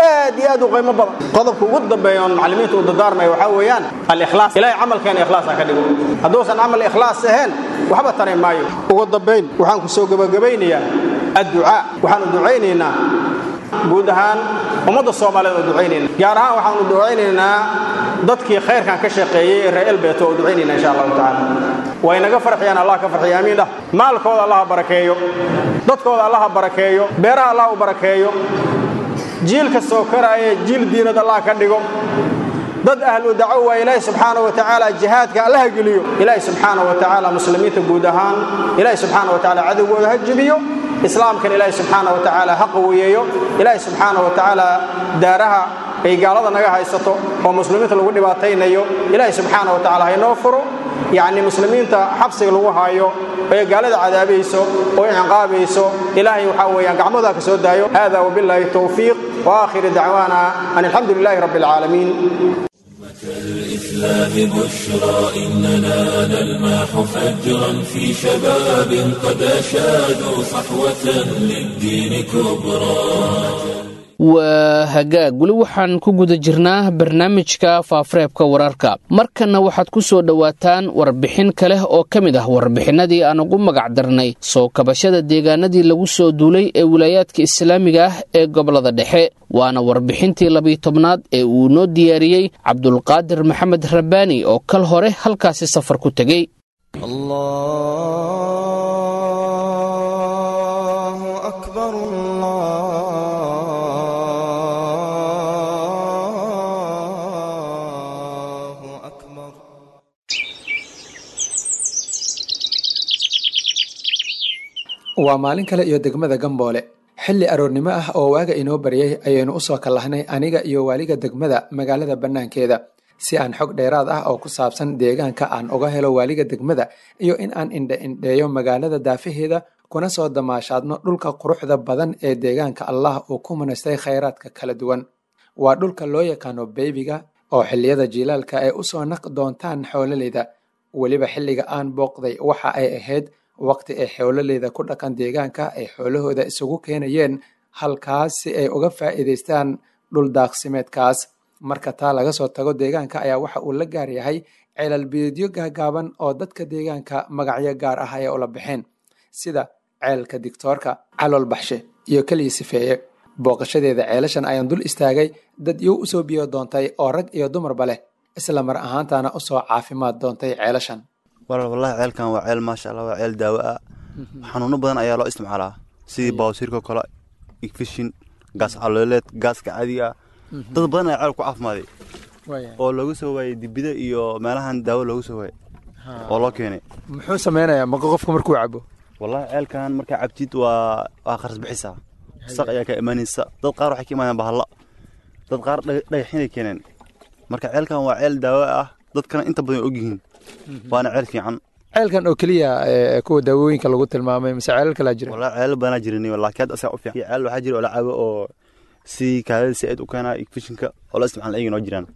Speaker 15: aad iyo aad u qiimo badan qodobka ugu dambeeya oon macallimiinta u dardaarmaya waxaa weeyaan alikhlaas ilahay camalkeena ikhlaas ha ka dhigo hadduusan camal ikhlaas ahayn waxba tari maayo ugu dambayn waxaan ku soo gebagabaynayaa adducaa waxaanu ducaynaynaa guud ahaan ummadda soomaaliyeed oo ducaynayna gaar ahaan waxaanu ducaynaynaa dadkii khayrkan ka shaqeeyey ee reer elbeeto oo ducaynayna insha allahu tacaala way naga farxiyaan allah ka farxiya amiin dhah maalkooda allaha barakeeyo dadkooda allaha barakeeyo beeraha allah u barakeeyo jiilka soo karaaye jiil diinad allah ka dhigo dad ahlu daco waa ilaahi subxaana wa tacaala jihaadka allaha geliyo ilaahi subxaana wa tacaala muslimiinta guud ahaan ilaahi subxaana wa tacaala cadowgooda ha jebiyo islaamkan ilaahi subxaana wa tacaala ha qaweeyeeyo ilaahi subxaana wa tacaala daaraha ay gaalada naga haysato oo muslimiinta lagu dhibaataynayo ilaahi subxaana wa tacaala haynoo furo yacni muslimiinta xabsiga lagu haayo ee gaalada cadaabayso oo inqaabayso ilaahay waxaa weeyaan gacmoodaa ka soo daayo hada wabilaahi towfiiq waaakhiru dacwaana an alxamdu lilaahi rabbi alcaalamiin
Speaker 1: الإسلام بشرى إننا نلمح فجرا في شباب قد أشادوا صحوة للدين كبرى
Speaker 2: waa hagaag weli waxaan ku guda jirnaa barnaamijka faafareebka wararka markanna waxaad ku soo dhowaataan warbixin kale oo ka mid ah warbixinadii aan ugu magac darnay soo kabashada deegaanadii lagu soo duulay ee wilaayaadka islaamiga ah ee gobolada dhexe waana warbixintii labiyo tobnaad ee uu noo diyaariyey cabdulqaadir maxamed rabbaani oo kal hore halkaasi safar ku tegey
Speaker 16: waa maalin kale iyo degmada gamboole xilli aroornimo ah oo waaga inoo baryay ayaynu usoo kallahnay aniga iyo waaliga degmada magaalada bannaankeeda si aan xog dheeraad ah oo ku saabsan deegaanka aan uga helo waaliga degmada iyo in aan indhe indheeyo magaalada daafaheeda kuna soo damaashaadno dhulka quruxda badan ee deegaanka allah uu ku munaystay khayraadka kala duwan waa dhulka loo yaqaano beybiga oo xilliyada jiilaalka ay usoo naq doontaan xoololeyda weliba xilliga aan booqday waxa ay ahayd waqti ay xoololeyda ku dhaqan deegaanka ay xoolahooda isugu keenayeen halkaas si ay uga faa'iidaystaan dhul daaqsimeedkaas marka taa laga soo tago deegaanka ayaa waxa uu la gaar yahay ceelal biidyo gaagaaban oo dadka deegaanka magacyo gaar ah ay ula baxeen sida ceelka digtoorka calool baxshe iyo keliya sifeeye booqashadeeda ceelashan ayaan dul istaagay dad iyow usoo biyo doontay oo rag iyo dumarba leh isla mar ahaantaana usoo caafimaad doontay ceelashan
Speaker 8: walaal wallahi ceelkan waa ceel maasha allah waa ceel daawo ah xanuuno badan ayaa loo isticmaalaa sidii baawsiirka kale igfishin gaas calooleed gaaska caadiga ah dad badan ayaa ceel ku caafimaaday oo looga soo waayey dibida iyo meelahan daawo looga soo waayey oo loo keenay
Speaker 16: muxuu sameynayaa maka qofka markuu cabo
Speaker 8: wallahi ceelkan markaa cabtid waa waa kharas bixisaa saq ayaa ka imaanaysa dad qaar waxay ka imaadeen bahalla dad qaar dhagaxinay keeneen marka ceelkan waa ceel daawo ah dadkana inta badan ogyihiin waana ceel fiican
Speaker 16: ceelkan oo keliya kuwa daawooyinka lagu tilmaamay mise ceelal kalaa jira
Speaker 8: wallahi ceelal badanaa jirin laakiin hadda asaga u fiican ceel waxaa jira oo la cabo oo si kaadada si aad u keenaa igfishinka oo la isticmaala ayaga noo jiraan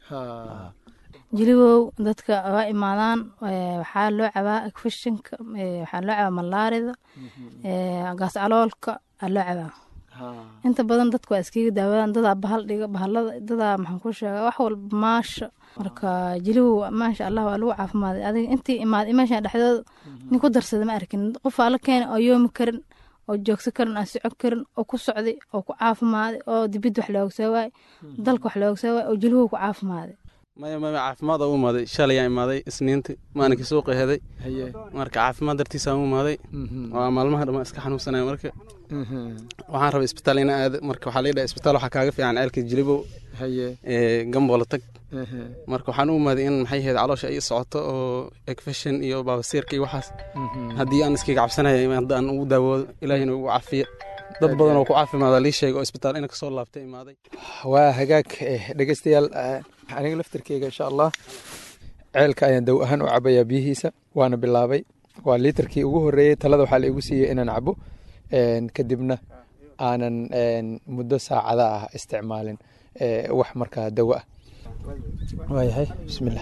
Speaker 17: jiligow dadka waa imaadaan waxaa loo cabaa igfishinka waxaa loo cabaa malaarida gaas caloolka aa loo cabaa inta badan dadka waa iskaga daawadaan dadaa bahal dhiga bahalada dadaa maxaan ku sheegaa wax walba maasha marka jiligow maasha allah waa lagu caafimaaday adiga intii imaaday meeshan dhexdooda nin ku darsada ma arkin qof aa la keenay oo yoomi karin oo joogsan karin aan socon karin oo ku socday oo ku caafimaaday oo dibid wax looga soo waayay dalka wax looga soo waayay oo jiligow ku caafimaaday
Speaker 18: maya maya caafimaad u imaaday shalayaan imaaday isniinti maalinkii suuqa heday marka caafimaad dartiisaan u imaaday waa maalmaha dhammaan iska xanuunsanaya marka waxaan rabay isbitaal ina aado marka waxaa laidhaha isbitaal waxaa kaaga fiican ceelka jilibow gambola tag marka waxaan u imaaday in maxay ahayd caloosha ay socoto oo egfashin iyo baabasiirka iyo waxaas haddii aan iskaga cabsanaya hadda aan ugu daawoodo ilaahina ugu caafiya dad badan oo ku caafimaada lii sheega oo isbitaal ina kasoo laabtay imaaday
Speaker 16: waa hagaag dhegeystayaal aniga laftarkeyga insha allah ceelka ayaan daw ahaan u cabayaa biyihiisa waana bilaabay waa liitarkii ugu horeeyey talada waxaa la igu siiyey inaan cabo kadibna aanan muddo saacada ah isticmaalin wax markaa dawo ah waayahay bismillah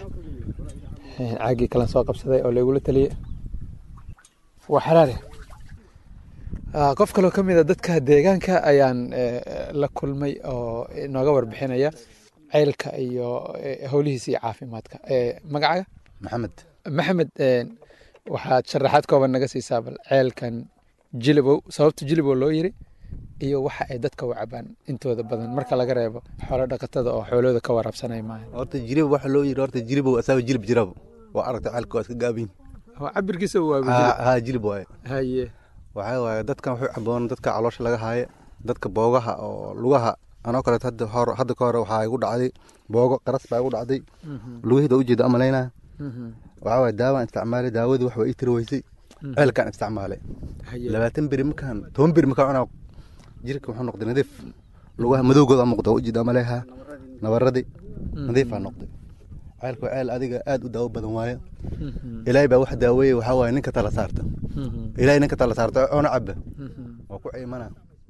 Speaker 16: caagii kalan soo qabsaday oo laygula taliyey waa xaraare qof kaloo ka mid a dadka deegaanka ayaan la kulmay oo inooga warbixinaya ceylka iyo howlihiisa iyo caafimaadka magacaga
Speaker 19: maxamed
Speaker 16: maxamed waxaad sharaxaad kooban naga siisaa bal ceelkan jilibow sababta jilibow loo yiri iyo waxa ay dadka u cabaan intooda badan marka laga reebo xoolo dhaqatada oo xoolooda ka waraabsanay maaha
Speaker 19: horta jilib waxa loo yiri horta jilibow asaaba jilib jirabo waa aragta ceelka waa iska gaabin
Speaker 16: cabirkiisa waa
Speaker 19: ha jilib waaye
Speaker 16: haye
Speaker 19: waxaa waaye dadkan waxay caboon dadka caloosha laga haaye dadka boogaha oo lugaha anoo kaleet hadda hor hadda ka hore waxaa igu dhacday boogo qaras baa igu dhacday lugahida ujeeda amalaynaa waxaa waaye daawaan isticmaalay daawadii wax waa ii tiri weysay ceelkaan isticmaalay labaatan beri markaan toban beri markaan cunaa jirka wuxuu noqday nadiif lugaha madowgooda muuqda ujeeda amaleha nabaradii nadiifaa noqday ceelka waa ceel adiga aad u daawo badan waaye ilaahay baa wax daaweeye waxaa waaye ninka tala saarta ilaahay ninka tala saarta oona caba waa ku ciimana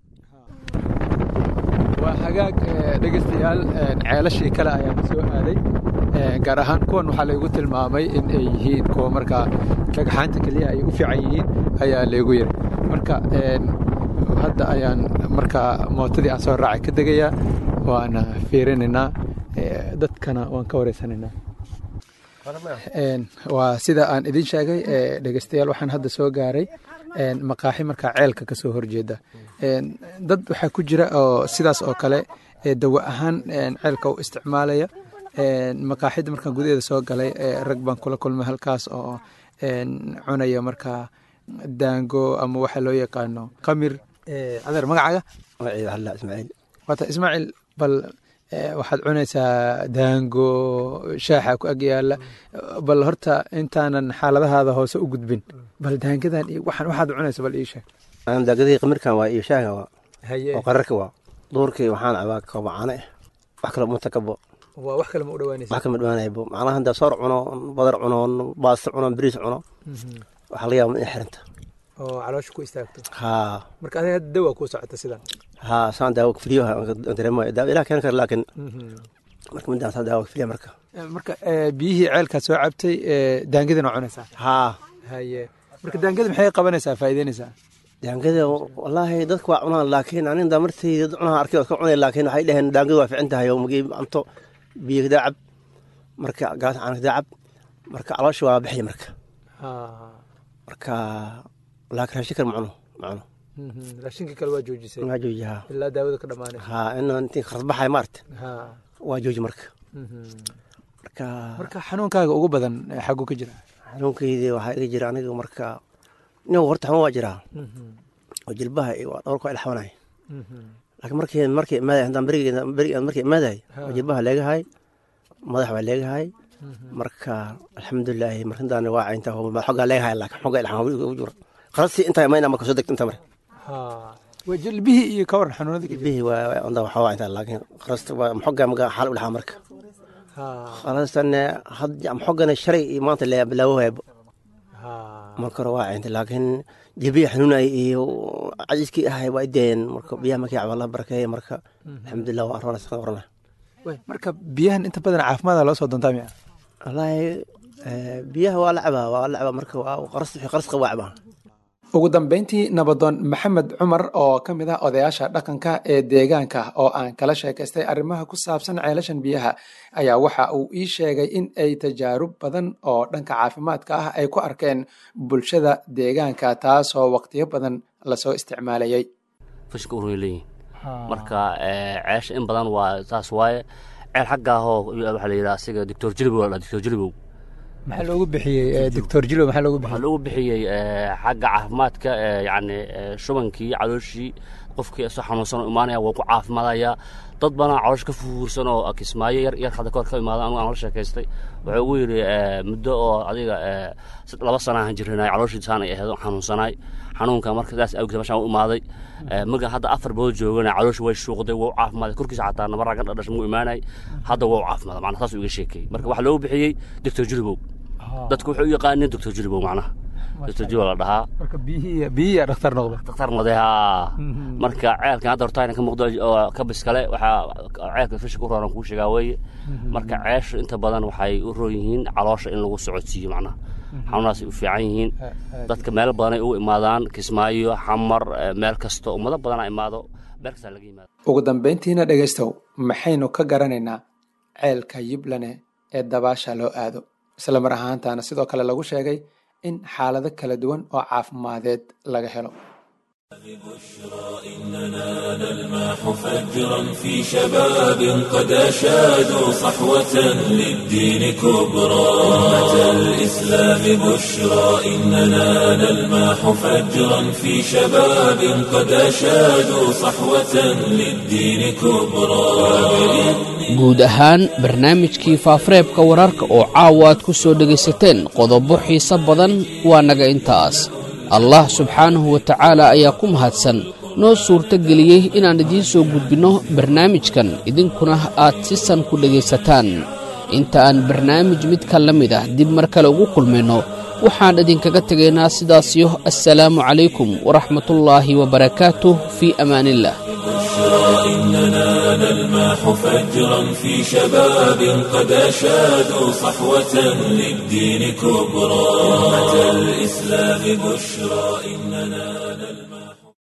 Speaker 16: waa hagaag dhegeystayaal ceelashii kale ayaan soo aaday gaar ahaan kuwan waxaa laygu tilmaamay in ay yihiin kuwa markaa dhagxaanta keliya ay u fiican yihiin ayaa laygu yiri marka hadda ayaan markaa mootadii aan soo raacay ka degayaa waana fiirinaynaa dadkana waan ka wareysanaynaa waa sida aan idin sheegay dhegeystayaal waxaan hadda soo gaaray maqaaxi markaa ceelka ka soo horjeeda dad waxaa ku jira oo sidaas oo kale dawa ahaan ceelka u isticmaalaya maqaaxida markaan gudaheeda soo galay rag baan kula kulmay halkaas oo cunaya markaa daango ama waxa loo yaqaano qamir adeer magacaaga
Speaker 20: ismaaciil
Speaker 16: wata ismaaciil bal waxaad cunaysaa daango shaaxa ku ag yaala bal horta intaanan xaaladahaada hoose u gudbin bal daangadan iyo waxaan waxaad cunaysa bal ii sheeg
Speaker 20: daangadii qamirkan waa iyo shaaga waa
Speaker 16: haye
Speaker 20: oo qararka waa duurkii waxaan cabaa koobacane wax kale umata kabo
Speaker 16: waa wax kale ma u dhawaanaysa
Speaker 20: wax kama dhawaanaybo macnaha hadda soor cuno badar cuno baasto cuno bariis cuno waxaa laga yaaba inay xirinta
Speaker 16: oo caloosha ku istaagto
Speaker 20: haa
Speaker 16: marka adiga hadda dawa kuu socota sidan
Speaker 20: haa saan daawo kafiliyo dareemayo daawo ilaah keeni kara laakiin marka midaan saa daawo kafiliya marka
Speaker 16: marka biyihii ceelkaad soo cabtay daangadina cunaysaa
Speaker 20: haa
Speaker 16: haye marka daangada maxay qabanaysaa faa'iideynaysaa
Speaker 20: daangada wallaahi dadka waa cunaan laakiin anin da martii dad cunaha arkay oo ka cunay laakiin waxay dhaheen daangada waa fiican tahay oo magii cunto biyo kadaa cab marka gaas caan kadaa cab marka caloosha waa baxya marka marka laakiin raashin kale ma cuno ma cuno
Speaker 16: raashinka kale waa joojisay
Speaker 20: waa jooji haa
Speaker 16: ilaa daawada ka dhamaanay
Speaker 20: haa ina intii khasbaxay maarta waa jooji marka
Speaker 16: marka marka xanuunkaaga ugu badan xagu ka jira
Speaker 20: xanuunkaydii waxaa iga jira aniga marka nin horta xanuun waa jiraa oo jilbaha iyo waa dhowrka ilxabanay laakiin markii markii imaaday haddaan berigeeda berigeeda markii imaaday oo jilbaha leegahay madax baa leegahay marka alxamdulilaahi markintaani waa caynta xoggaa leegahay laakiin xogga ilxan ugu jiro qarastii intaa imayna marka soo degta inta mare
Speaker 16: waa jilbihii iyo ka waran xanuunadii
Speaker 20: jilbihii waa onda waxaa waa intaa laakiin qarasta waa xogga maga xaal u dhaxaa marka qarastane had xoggana shalay iyo maanta le bilaawohaybo marka hore waa cayntay laakiin jilbihii xanuunay iyo cajiskii ahay waa ideen marka biyaha markii cabaa la barakeeya marka alxamdulilah waa aroonaysa warana
Speaker 16: marka biyahan inta badan caafimaada loo soo doontaa miya
Speaker 20: wallaahi biyaha waa la cabaa waa la cabaa marka waa qaras wixii qaras qaba waa cabaa
Speaker 16: ugu dambeyntii nabadoon maxamed cumar oo ka mid ah odayaasha dhaqanka ee deegaanka oo aan kala sheekaystay arrimaha ku saabsan ceelashan biyaha ayaa waxa uu ii sheegay in ay tajaarub badan oo dhanka caafimaadka ah ay ku arkeen bulshada deegaanka taasoo waqtiyo badan lasoo isticmaalayay
Speaker 21: fashka urun leeyihin marka ceesha in badan waa saas waaye ceel xaggaahoo waxaa la yidhaha asiga doctor jilibow la doctor jilibow
Speaker 16: maxaa loogu bixiyey doctor jilo maxaa loogu
Speaker 21: waxaa loogu bixiyey xagga caafimaadka yacni shubankii calooshii qofkii isoo xanuunsan oo imaanaya waa ku caafimaadaya dad badan caloosh ka fuursan oo kismaayo yar yar hadda kahor ka imaada anigu aan la sheekaystay wuxuu ugu yidhi muddo oo adiga laba sana aan jirnay calooshii saan ay ahayd oo xanuunsanaay xanuunka marka sidaas awgeed meeshaan u imaaday markaan hadda afar bood joogana calooshi way shuuqday waa u caafimaday korkiisa xataa nabaraaga dhadhash muu imaanay hadda waa u caafimaada macnaa saas iga sheekeeyey marka waxaa loogu bixiyey doctor julibow dadku wuxuu u yaqaaneen doctor julibow macnaha doctor julibow la dhahaa
Speaker 16: marka biyihii biyihii dhakhtar noqday
Speaker 21: dhakhtar noqday haa marka ceelkan hadda hortaayna ka muuqdo oo ka biskale waxaa ceelka fisha ku rooran kuu sheegaa weeye marka ceesha inta badan waxay u roon yihiin caloosha in lagu socodsiiyo macnaha xanuunaasay u fiican yihiin dadka meel badanay u imaadaan kismaayo xamar meel kasto ummado badanaa imaado meel kastaa laga yimaado
Speaker 16: ugu dambayntiina dhegaystow maxaynu ka garanaynaa ceelka yiblane ee dabaasha loo aado isla mar ahaantaana sidoo kale lagu sheegay in xaalado kala duwan oo caafimadeed laga helo
Speaker 1: إننا نلمح فجرا في شباب قد أشادوا صحوة للدين كبرى أمة الإسلام بشرى إننا نلمح فجرا في شباب قد أشادوا صحوة للدين كبرى
Speaker 2: guud ahaan barnaamijkii faafareebka wararka oo caawa aad ku soo dhegaysateen qodobo xiise badan waa naga intaas allah subxaanahu wa tacaala ayaa ku mahadsan noo suurto geliyey inaan idiin soo gudbinno barnaamijkan idinkuna aad si san ku dhegaysataan inta aan barnaamij midka la mid ah dib mar kale ugu kulmayno waxaan idinkaga tegaynaa sidaasiyo assalaamu calaykum waraxmatullaahi wabarakaatuh fii amaaniillah
Speaker 1: إننا نلمح فجرا في شباب قد أشادوا صحوة للدين كبرى أمة الإسلام بشرى إننا